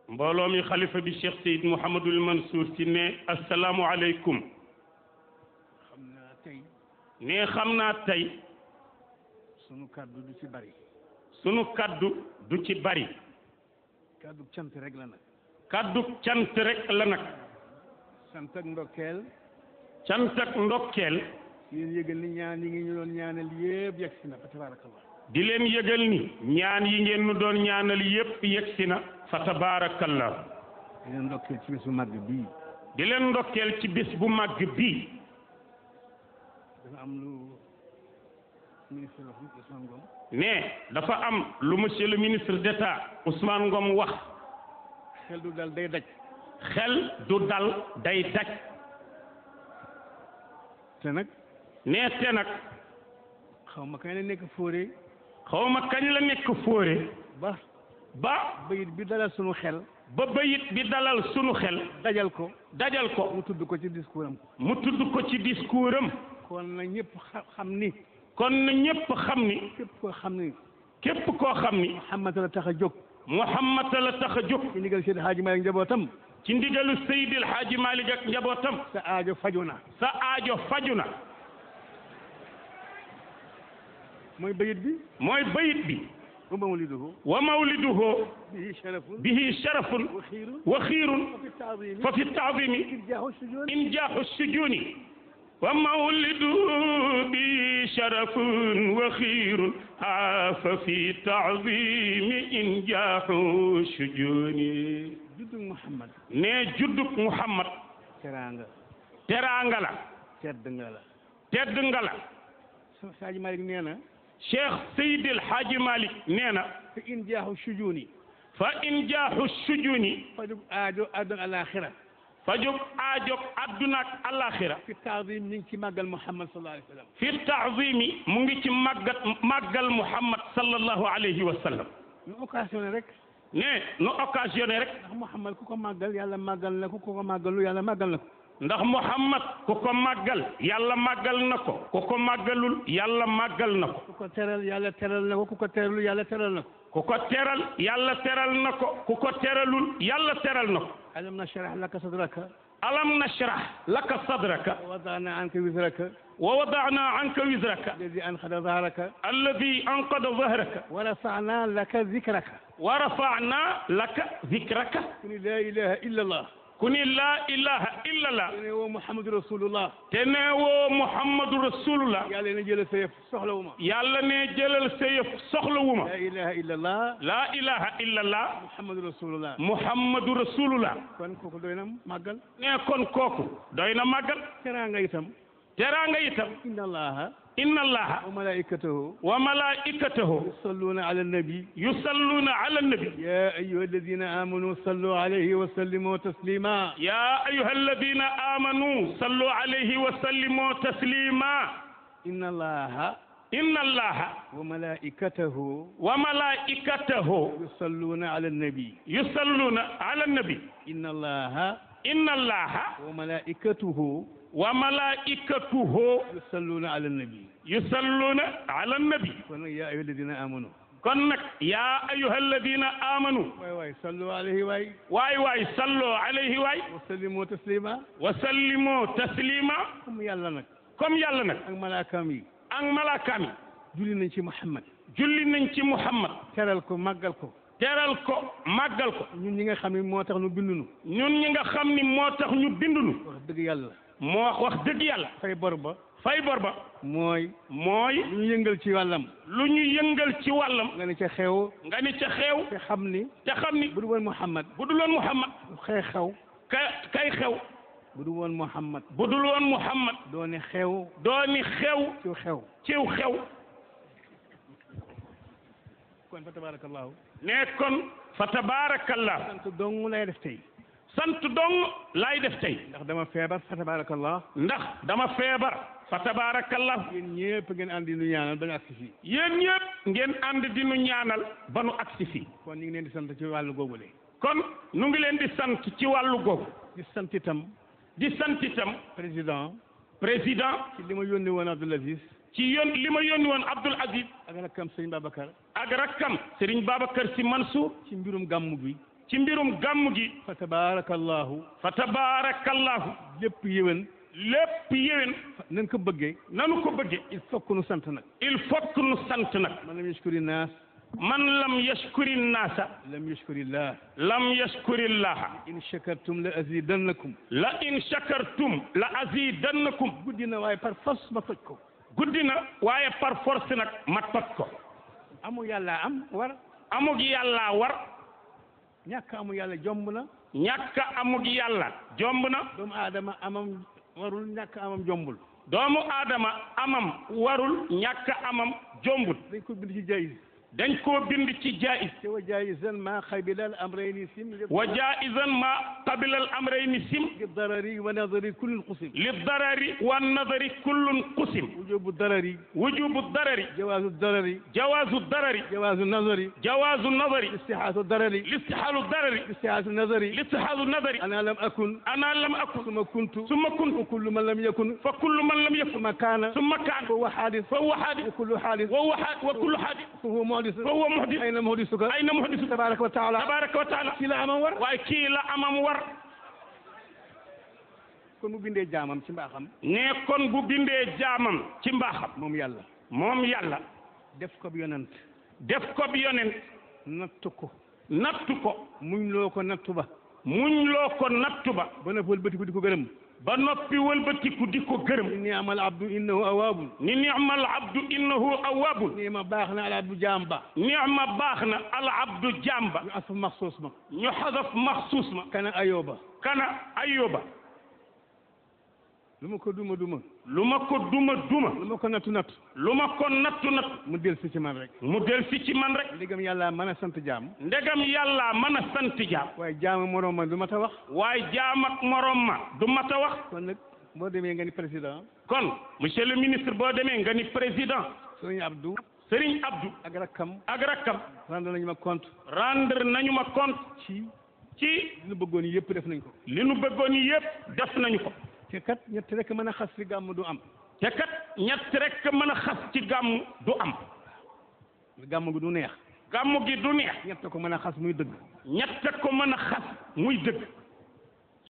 mbooloo mi xalifa bi Cheikh Seyd Mouhamadul Mansour si ne asalaamualeykum xam naa tey ne xam naa tey sunu kàddu du ci bari sunu kaddu du ci bari kàddu cant rek la nag kaddu cant rek la nag sant ak ndokkeel cant ak ndokkeel yéen yëgal ni ñaan yi ngi ñu doon ñaanal yëpp yegg si na fa tabaarakallah di leen yëgal ni ñaan yi ngeen nu doon ñaanal yépp yegsi na fa tabaarakallah di leen ndokkeel ci bésu màgg bii di leen ndokkeel ci bis bu màgg bii dafa am lu ministre wax Ousmane Ngom ne dafa am lu monsieur le ministre d'État Ousmane Ngom wax xel du dal day daj xel du dal day daj te nag nee te nag xaw ma kañ la nekk fóore xawma kañ la nekk fóore ba ba bayit bi dalal sunu xel ba bayit bi dalal sunu xel dajal ko dajal ko mu tudd ko ci discours am mu tudd ko ci discours am kon nag ñëpp xa- xam ni kon na ñépp xam ni képp koo xam ni képp koo xam ni Muhammad la tax a jóg Muhammad la tax a jóg ci ndigal Seydi Hadji Malick njabootam ci ndigalu Seydil Hadji Malick ak njabootam sa aajo faju na sa aajo faju na mooy bayit bi mooy bayit bi wa mawliduhu wa mawliduhu bihi sharafun bihi sharafun wa xiirun wa xiirun wa fi taadimi fa fi taadimi irjaahu sujud injaaxu sujuni wa mawlidu bi sharafun wa xiirun fa fi taadimi injaaxu sujuni juddug Muhammad ne juddug Muhammad teraanga teraanga la tedd nga la tedd nga la sa Hadji Malick nee na Cheikh Seydil Hadji Malick nee na fa injaahu sujuni fa injaaxu sujuni fajug aajo àdduna alaaxira fajug aajog adduna ak alaxira fi taadim ñu ngi ci màggal Muhammad sallallahu alayhi wa sallam fi taazimi mu ngi ci màggat màggal Muhammad sallallahu alayhi wa sallam ñu occasionné rek ne nu occasionné rek ndax Muhammad ku ko màggal yàlla màggal na ko ku ko màggalu yàlla màggal na ko ndax Muhammad ku ko màggal yàlla màggal na ko ku ko màggalul yàlla màggal na ko ku ko teral yàlla teral na ko ku ko teralul yàlla teral na ko ku ko teral yàlla teral na ko ku ko teralul yàlla teral na ko alam nashrah laka sadraka alam nashrah laka sadraka wa wadana anka wizraka wa wadana anka wizraka alladi anqada zahraka alladi anqada zahraka wa rafana laka zikraka wa rafa'na laka zikraka kuni la ilaha illa allah ku ni laa ilaha illallah ne woo muhammadu rasulullah te nee woo muhammadu rasulullah yàlla na jëla sa yëf soxlawu ma yàlla ne jëlal sa yëf soxlawuma la ilaha illa allah laa ilaha illallah muhammadu rasulullah muhammadu rasulullah kon kooku doy na màggal nee kon kooku doy na màggal teraanga itam teraanga itam inna allaha inna allaha wa malaikatahu wa malaikatahu yusalluna ala nabi yusalluna ala nabi يا أيها الذين آمنوا صلوا عليه وسلموا تسليما ya ayuha alladina amanu sallu alayhi wa sallimu taslima إن الله inna allaha وملائكته wa malaikatahu يصلون على النبي yusalluna ala nabi إن الله inna allaha وملائكته wa malaikatuhu يصلون على النبي yusalluna ala nabi kon nag yaa أيها الذين آمنوا kon nag yaa ayuha alladina amanu waay waay صلوا عليه waay waay waay sallu alayhi waay وسلموا تسليما wa sallimu taslima comme yàlla nag comme yàlla nag ak malaakaam yi ak malaakaam yi julli nañ ci Muhammad julli nañ ci muhammad teral ko màggal ko teral ko màggal ko ñun ñi nga xam ne moo tax nu bindunu ñun ñi nga xam ni moo tax ñu bindunu wax dëgg yàlla moo wax dëgg yàlla fay bor ba fay bor ba mooy mooy lu ñu yëngal ci wàllam lu ñu yëngal ci wàllam nga ne ca xew nga ni ca xeew te xam ni te xam ni bu du woon Muhammad bu dul woon muhammad xëy xew ka kay xew bu du woon Muhammad bu dul woon muhammad doo ne xew dooni xew ci xew ciw xew kon fa tabarakallahu ne kon fa tabaarakallah sant dong lay def tey sant dong laay def tey ndax dama feebar fa tabarakallah ndax dama feebar fa tabaarakallah yéen ñëpp ngeen àndi nu ñaanal ba ñu agsi fii yéen ñëpp ngeen ànd di nu ñaanal ba nu agsi fii kon ñu ngi leen di sant ci wàllu googule kon nu ngi leen di sant ci wàllu googu di sant itam di sant itam président président ci li ma yónni woon Abdoul Aziz ci yón li ma yónni woon Abdoul Aziz ak rakkam sëñ Babacar ak rakkam Serigne Babacar Sy Mansour ci mbirum gàmmu bi ci mbirum gàmm gi fa tabaarakallahu fa tabaarakallahu lépp yéwén lépp yéwén nañ ko bëggee nanu ko bëgge il faut que nu sant nag il faut que nu sant nag man lam yashkuri naas man lam yashkuri naasa lam yashkuri llah lam yashkuri llaha in shakartum la azidannakum la in shakartum la azidannakum guddi na waaye par force ma toj ko guddi na waaye par force nag ma toj ko amu yàlla am war amug yàlla war ñàkk amu yàlla jomb na ñàkk amug yàlla jomb na doomu aadama amam warul ñàkk amam jombul doomu aadama amam warul ñàkk amam jombul dañ ko bind ci jaayis dañ koo bind ci jaayis te wa jaayisan ma xabilal amrayni sim wa jaizan ma qabila al amrayni sim li darari wa nadari kullin qusim li darari wa nadari kullun qusim wujubu darari wujubu darari jawaazu darari jawaazu darari jawaazu nazari jawaazu nadari istixaatu darari listihaalu darari istixaatu nazari listihaalu nadari ana lam akun ana lam akun suma kuntu summa kuntu wa kullu man lam yakun fa kullu man lam yakun suma kaana summa kaana fa huwa xaadis fa huwa haadis wa kullu xaadis wa huwa haadis wa kullu haadis fa huwa muhdis fa huwa muhdis ayna muhdisuka ayna muhdisu tabaraka wa taala tabaraka wa taala ci la amam war waaye kii la amam war kon mu bindee jaamam ci mbaaxam ne kon bu bindee jaamam ci mbaaxam moom yàlla moom yàlla def ko bi yonent def ko bi yonent nattu ko nattu ko muñ loo ko nattu ba muñ loo ko nattu ba ba na wëlbati ko di ko gërëm ba noppi wëlbatiku di ko gërëm inni amal abdu innahu awaabun ni ni'mal abdu innahu awwabun nii ma baax na al abdu jaam ba ni'ma baax na al abdu jamba ñu asfa maxsuus ma ñu xadaf maxsuus ma kana ayoba kana ayoba lu ma ko duma duma lu ma ko duma duma lu ma ko nattu nattu lu ma ko nattu nattu mu del si ci man rek mu del si ci man rek ndigam yàlla mën a sant jaam ndegam yàlla mën a sant jaam waaye jaamu moroom ma du ma ta wax waaye jaam ak morom ma du mat a wax kon nag boo demee nga ni président kon monsieur le ministre boo demee nga ni président sëriñ Abdou Serigne Abdou ak rakkam ak rakkam rendre nañu ma compte rendre nañu ma compte ci ci li nu bëggoon yëpp def nañ ko li nu bëggoon yépp def nañu ko te kat ñett rek mën a xas fi gàmm du am te kat ñett rek mën a xas ci gàmm du am gàmm gi du neex gàmm gi du neex ñett ko mën a xas muy dëgg ñett ko mën a xas muy dëgg